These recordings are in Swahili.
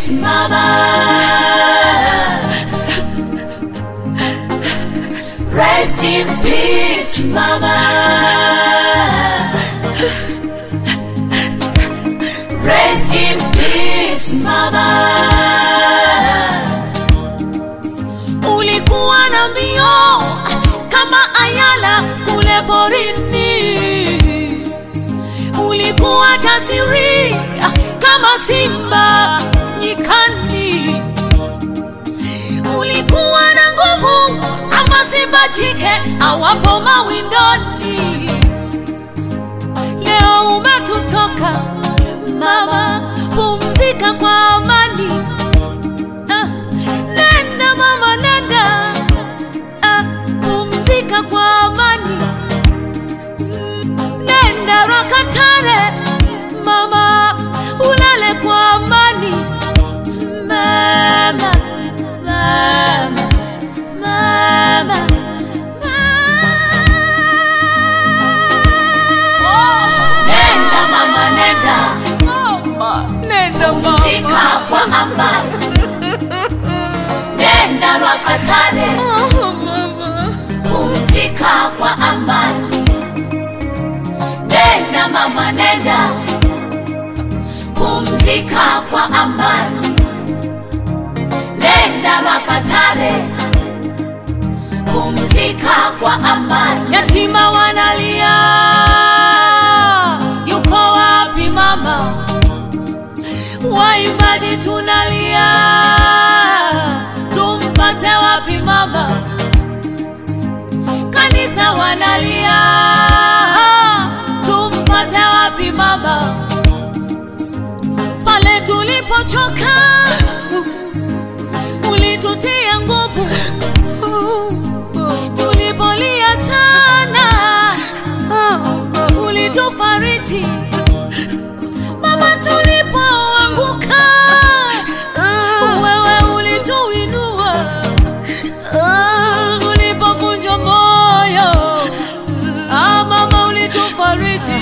peace, mama. Rest in peace, mama. Rest in peace, mama. Ulikuwa na mbio kama ayala kule porini, ulikuwa jasiri kama simba nyikani, ulikuwa na nguvu kama simba jike awapo mawindoni. Leo umetutoka mama, pumzika kwa amani. Ah, nenda mama, nenda ah, pumzika kwa amani. Nenda Rakatare mama, ulale kwa amani. Mama, mama, mama, Nenda mama, nenda Nenda pumzika kwa amani. Nenda Rakatare pumzika kwa amani. Nenda mama, nenda pumzika kwa amani. Nenda Rakatare pumzika kwa amani. Yatima wanalia, yuko wapi mama? Waimbaji tunalia, tumpate wapi mama? Kanisa wanalia, tumpate wapi mama? Pale tulipochoka, ulitutia nguvu, tulipolia sana, ulitufariji mama, tulipoanguka, wewe ulituinua tulipovunjwa moyo, ah, mama ulitufariji,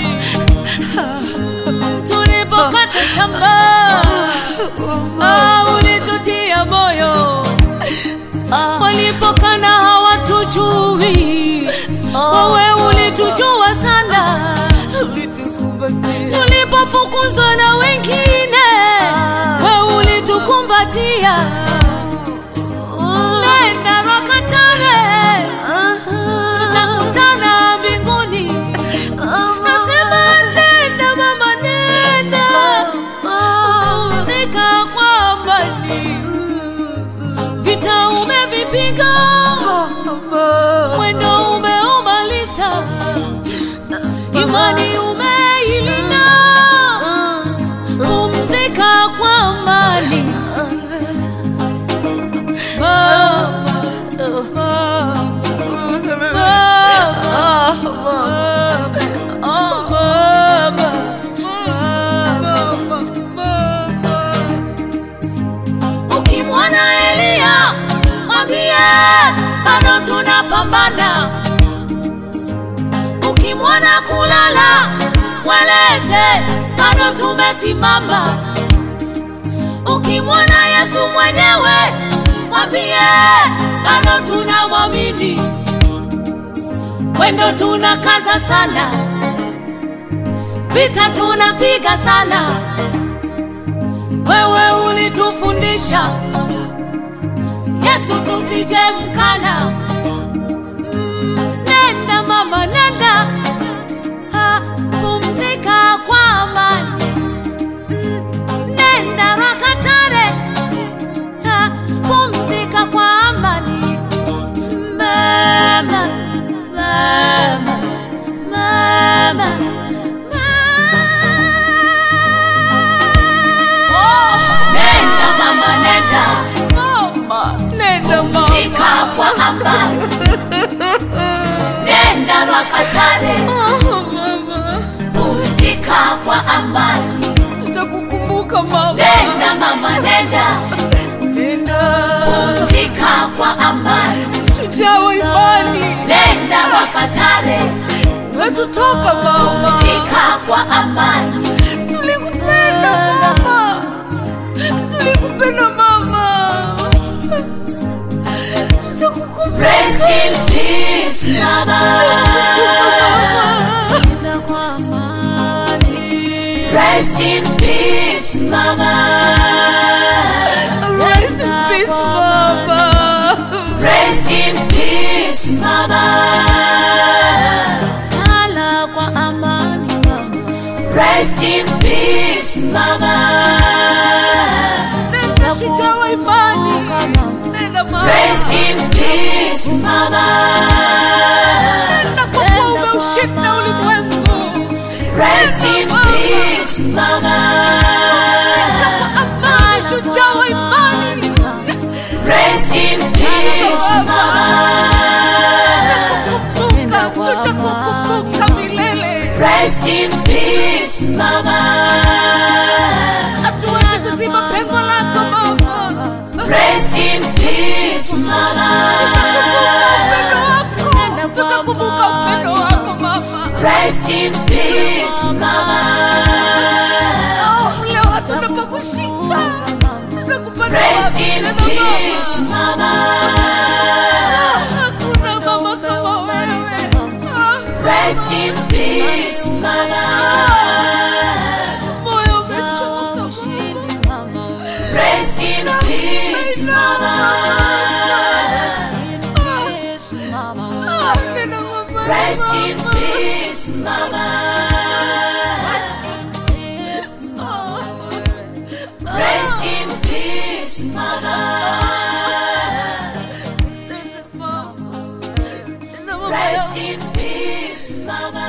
tulipokata tamaa, ah, ulitutia moyo, walipokana hawatujui, wewe ulitujua sana, tulipofukuzwa na wengine, wewe ulitukumbatia. Nenda Rakatare, tutakutana mbinguni. Nasema nenda mama, nenda pumzika kwa amani. Vita umevipiga, mwendo umeumaliza, imani umeilinda. Pumzika kwa amani. Ukimwona Elia mwambie bado tunapambana. Ukimwona kulala mweleze bado tumesimama. Ukimwona Yesu mwenyewe mwambie bado tunamwamini. Mwendo tunakaza sana, vita tunapiga sana. Wewe ulitufundisha Yesu tusije mkana. Mm, Nenda mama, nenda Ah, pumzika kwa amani. Mm, Nenda Rakatare Ah, pumzika kwa amani. Mama, mama, mama, Nenda mama, nenda Nenda pumzika kwa amani. Nenda Rakatare pumzika kwa amani. Tutakukumbuka mama. Nenda mama, nenda Nenda. pumzika kwa amani. Shujaa wa imani. Nenda Rakatare Wetutoka mama. pumzika kwa amani. Tulikupenda mama. Tulikupenda. Nakupenda mama. Tutakukumbuka. Rest in peace, mama. Nenda kwa amani. Rest in peace, mama. Rest in peace, mama. Rest in peace, mama. Lala kwa amani, mama. Rest in peace, mama. Nenda shujaa wa imani. Nenda mama. Rest in peace, mama. Nenda kwa kuwa umeushinda ulimwengu. Rest in peace, mama. Nenda kwa amani, shujaa wa imani. Rest in peace, mama. Tutakukumbuka, tutakukumbuka milele. Rest in peace, mama. Hatuwezi kuzima pengo lako mama. Rest in peace, mama. Upendo wako, tutakumbuka upendo wako mama. Rest in peace, mama. Oh, leo hatuna pa kushika. Tutakupata Rest wapi in tena peace, mama? mama. Hakuna mama kama wewe. Rest in peace, mama. Moyo umechoka mama. Rest in peace, mama. Ah, nena mama, Rest in mama. peace, mama. Rest in peace, mama. Rest in peace, mama.